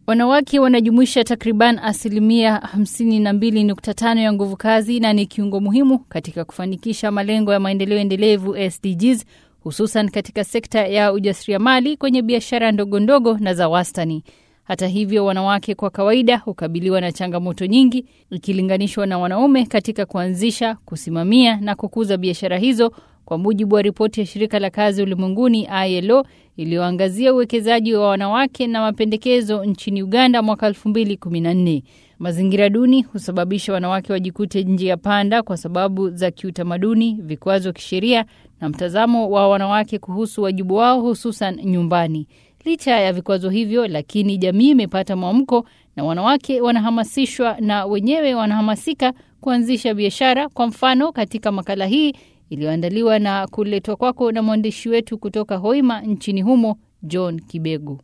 Wanawake wanajumuisha takriban asilimia 52.5 ya nguvu kazi na ni kiungo muhimu katika kufanikisha malengo ya maendeleo endelevu SDGs, hususan katika sekta ya ujasiriamali kwenye biashara ndogo ndogo na za wastani. Hata hivyo, wanawake kwa kawaida hukabiliwa na changamoto nyingi ikilinganishwa na wanaume katika kuanzisha, kusimamia na kukuza biashara hizo, kwa mujibu wa ripoti ya shirika la kazi ulimwenguni ILO iliyoangazia uwekezaji wa wanawake na mapendekezo nchini Uganda mwaka 2014. Mazingira duni husababisha wanawake wajikute njia panda kwa sababu za kiutamaduni, vikwazo kisheria na mtazamo wa wanawake kuhusu wajibu wao hususan nyumbani. Licha ya vikwazo hivyo, lakini jamii imepata mwamko na wanawake wanahamasishwa na wenyewe wanahamasika kuanzisha biashara. Kwa mfano, katika makala hii iliyoandaliwa na kuletwa kwako na mwandishi wetu kutoka Hoima nchini humo, John Kibegu.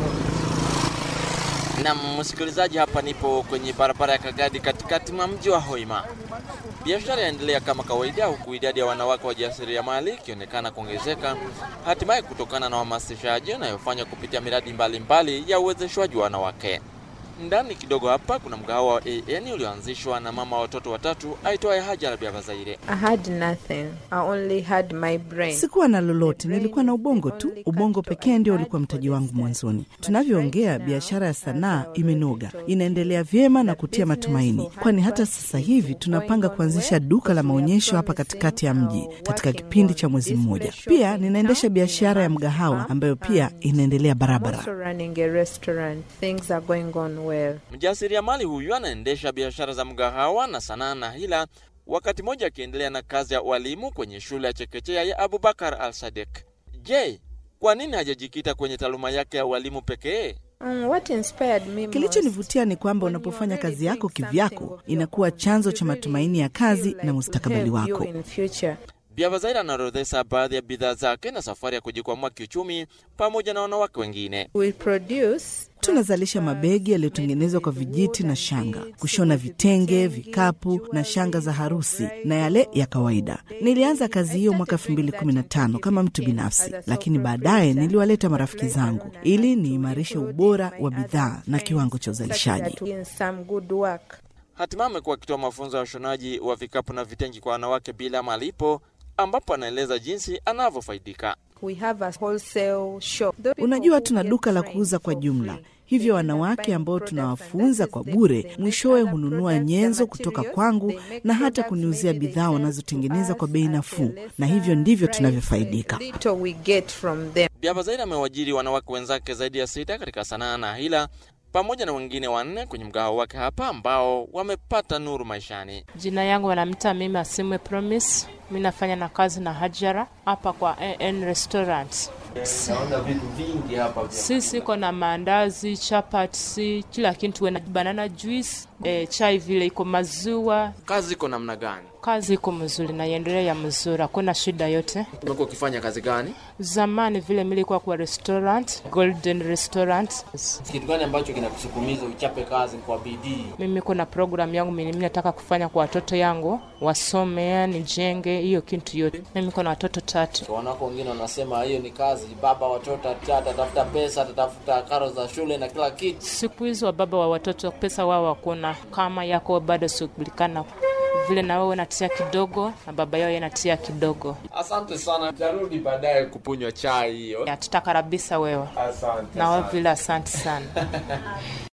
Na msikilizaji, hapa nipo kwenye barabara ya Kagadi katikati mwa mji wa Hoima. Biashara yaendelea kama kawaida, huku idadi ya wanawake wajasiriamali ikionekana kuongezeka, hatimaye kutokana na uhamasishaji unayofanywa kupitia miradi mbalimbali mbali ya uwezeshwaji wa wanawake. Ndani kidogo hapa kuna mgahawa wa AN ulioanzishwa na mama watoto watatu aitwaye Hajara Biabazaire. I had nothing. I only had my brain. Sikuwa na lolote, nilikuwa na ubongo tu. Ubongo pekee ndio ulikuwa mtaji wangu mwanzoni. Tunavyoongea, biashara ya sanaa imenoga, inaendelea vyema na kutia matumaini, kwani hata sasa hivi tunapanga kuanzisha duka la maonyesho hapa katikati ya mji katika kipindi cha mwezi mmoja. Pia ninaendesha biashara ya mgahawa ambayo pia inaendelea barabara. Also running a restaurant. Things are going on well. Mjasiriamali huyu anaendesha biashara za mgahawa na sanaa na hila, wakati mmoja akiendelea na kazi ya ualimu kwenye shule ya chekechea ya Abubakar Al Sadek. Je, kwa nini hajajikita kwenye taaluma yake ya ualimu pekee? Um, what inspired me most? Kilichonivutia ni kwamba unapofanya kazi yako kivyako inakuwa chanzo cha matumaini ya kazi na mustakabali Help you wako. in future. Biabazaira anaorodhesha baadhi ya bidhaa zake na safari ya kujikwamua kiuchumi pamoja na wanawake wengine. We produce Tunazalisha mabegi yaliyotengenezwa kwa vijiti na shanga, kushona vitenge, vikapu na shanga za harusi na yale ya kawaida. Nilianza kazi hiyo mwaka 2015 kama mtu binafsi, lakini baadaye niliwaleta marafiki zangu ili niimarishe ubora wa bidhaa na kiwango cha uzalishaji. in some good work. Hatimaye amekuwa akitoa mafunzo ya ushonaji wa vikapu na vitengi kwa wanawake bila malipo, ambapo anaeleza jinsi anavyofaidika. We have a wholesale shop. Those Unajua, people tuna who get duka la trained kuuza kwa for jumla, free. hivyo wanawake ambao tunawafunza kwa bure, mwishowe hununua nyenzo kutoka kwangu na hata kuniuzia bidhaa wanazotengeneza kwa bei nafuu, na hivyo ndivyo tunavyofaidika. Little we get from them. Biabazairi amewajiri wanawake wenzake zaidi ya sita katika sanaa na hila pamoja na wengine wanne kwenye mgahawa wake hapa ambao wamepata nuru maishani. Jina yangu wanamita mimi Asimwe Promise. Mi nafanya na kazi na Hajara hapa kwa AN Restaurant. Naona vitu vingi hapa Sisi iko na maandazi, chapati, kila kitu, na banana juice, eh, chai vile iko maziwa. Kazi iko namna gani? Kazi iko mzuri na iendelea ya mzuri, hakuna shida yote. Umekuwa ukifanya kazi gani? Zamani vile milikuwa kwa restaurant, Golden Restaurant. Kitu gani ambacho kinakusukumiza uchape kazi kwa bidii? Mimi kuna program yangu mimi nataka kufanya kwa watoto yangu wasome, nijenge hiyo kitu yote. Mimi kuna watoto tatu. Wanawake wengine wanasema hiyo ni kazi, baba watoto atatafuta pesa, atatafuta karo za shule na kila kitu. Siku hizi wababa wa watoto pesa wao wakuna, kama yako bado shughulikana vile na wewe natia kidogo na baba yao yanatia kidogo. Asante sana, tarudi baadaye kupunywa chai hiyo. Ya, tutakarabisa wewe Asante na wewe sana. vile, asante sana.